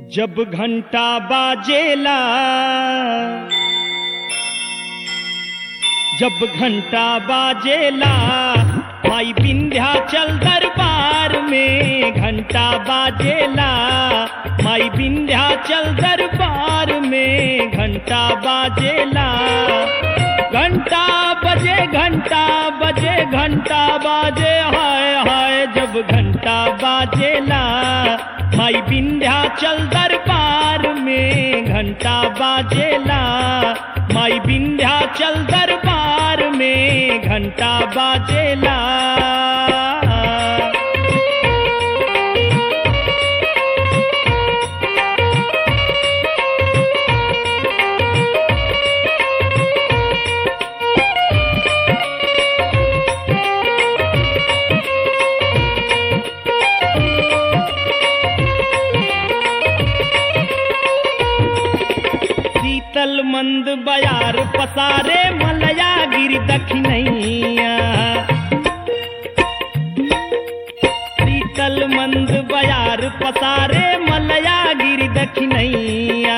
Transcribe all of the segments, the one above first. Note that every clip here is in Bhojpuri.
जब घंटा बाजेला जब घंटा बाजेला माई विंध्याचल दरबार में घंटा बाजेला माई विंध्याचल दरबार में घंटा बाजेला घंटा बजे घंटा बजे घंटा बाजे हाय हाय जब घंटा बाजेला माई विंध्याचल दरबार में घंटा बाजेला माई विंध्याचल दरबार में घंटा बाजेला शीतल मंद बयार पसारे मलया गिर दखिनैया शीतल मंद बयार पसारे मलया गिर दखिनैया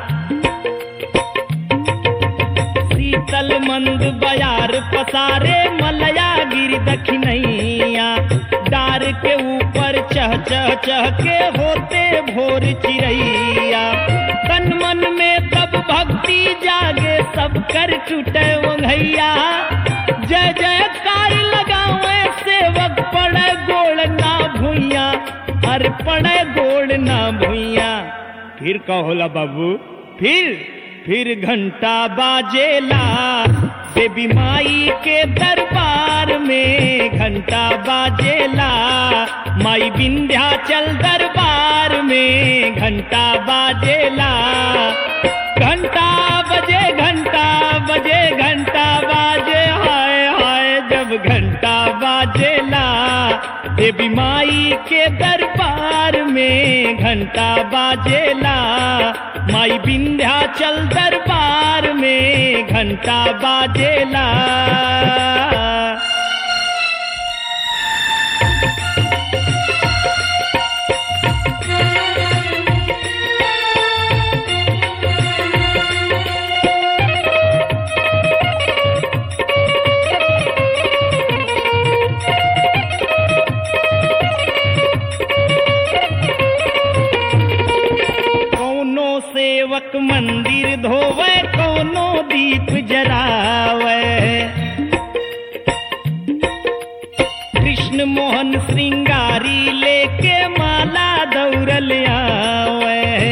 शीतल मंद बयार पसारे मलया गिर दखिनैया डार के ऊपर चह चह चह के होते भोर चिड़ैया तन मन में तब भक्ति जागे सब कर टूटे ओंघैया जय जयकार लगावे सेवक पड़े गोड़ ना भूइया अरे पड़े गोड़ ना भूइया फिर कहोला बाबू फिर फिर घंटा बाजेला देवी माई के दरबार में घंटा बाजेला माई विंध्याचल दरबार में घंटा बाजेला घंटा बजे घंटा बजे घंटा बाजे हाय हाय जब घंटा बाजेला देवी माई के दरबार में घंटा बाजेला माई विंध्याचल दरबार में घंटा बाजेला कौनो सेवक मंदिर धोवे कौनो दीप जरावे कृष्ण मोहन श्रृंगारी लेके माला दौड़ल आवे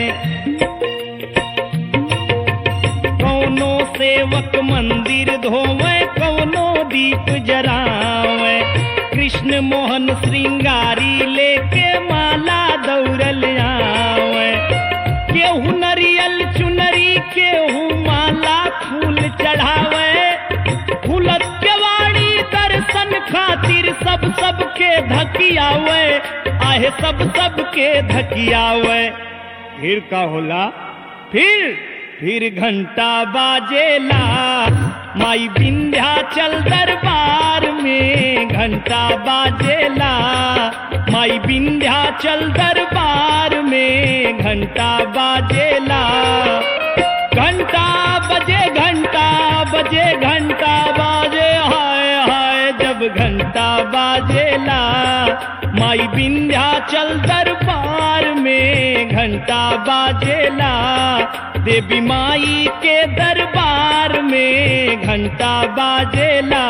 कौनो सेवक मंदिर धोवे कौनो दीप जरावे कृष्ण मोहन श्रृंगारी लेके माला दौड़ल आवे केहू नरियल चुनरी केहू माला फूल चढ़ावे फूलत केवाड़ी दर्शन खातिर सब सब के धकियावे आहे सब सब के धकियावे फिर का होला फिर फिर घंटा बाजेला माई विंध्याचल दरबार में घंटा बाजेला माई विंध्याचल दरबार में घंटा बाजेला घंटा बजे घंटा बजे घंटा बाजे हाय हाय जब घंटा बाजेला माई विंध्याचल दरबार में घंटा बाजेला देवी माई के दरबार में घंटा बाजेला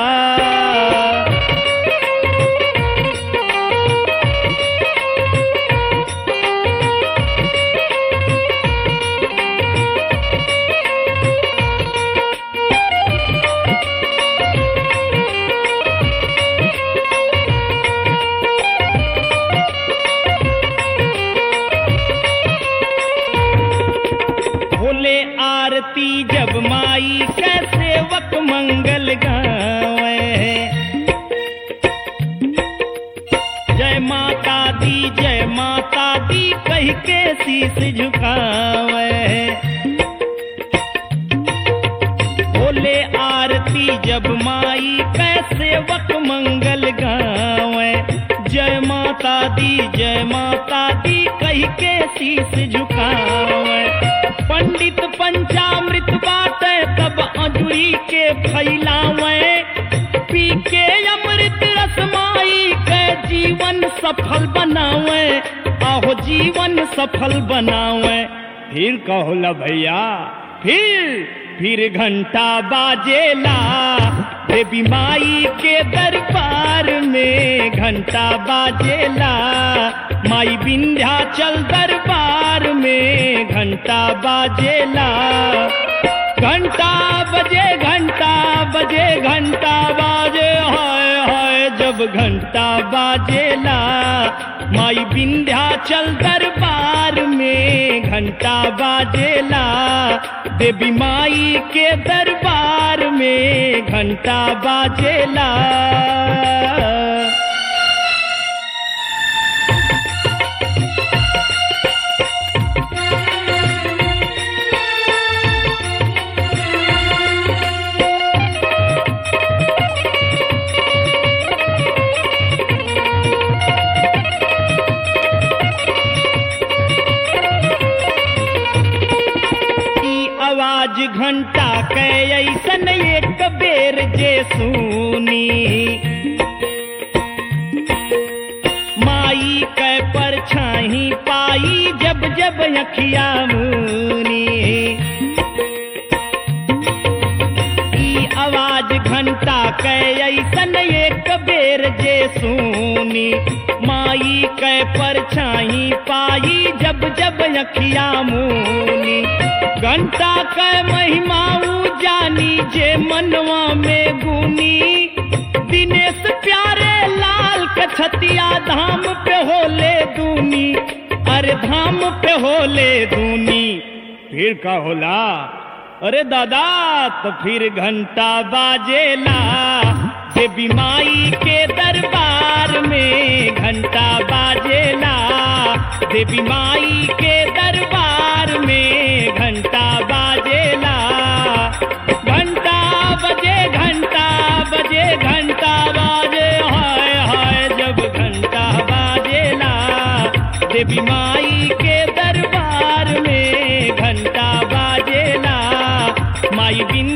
भोले आरती जब माई के सेवक मंगल गावे जय माता दी जय माता दी कह के शीस झुकावे भोले आरती जब माई के सेवक मंगल गावे जय माता माता दी जय माता दी कह के शीस झुकावे पंडित पंचामृत बाटे तब अजुरी के फैलावे पी के अमृत रसमाई के जीवन सफल बनावे आहो जीवन सफल बनावे फिर कहोला भैया फिर फिर घंटा बाजेला देवी माई के दरबार में घंटा बाजेला माई विंध्याचल दरबार में घंटा बाजेला घंटा बजे घंटा बजे घंटा बाजे हाय हाय जब घंटा बाजेला माई विंध्याचल दरबार में घंटा बाजेला देवी माई के दरबार में घंटा बाजेला ई आवाज घंटा के ऐसन एक बेर जे सुनी माई के परछाई पाई जब जब अखिया मुनी ई आवाज घंटा के ऐसन एक बेर जे सुनी माई के परछाई पाई जब जब अखिया मुनी घंटा के महिमा ऊ जानी जे मनवा में गुनी दिनेश प्यारे लाल के छतिया धाम पे होले दूनी अरे धाम पे होले दूनी फिर का होला अरे दादा तो फिर घंटा बाजेला देवी माई के दरबार में घंटा बाजेला देवी माई के दरबार में घंटा बाजेला घंटा बजे घंटा बजे घंटा बाजे हाय हाय जब घंटा बाजेला देवी माई के दरबार में घंटा बाजेला माई बिन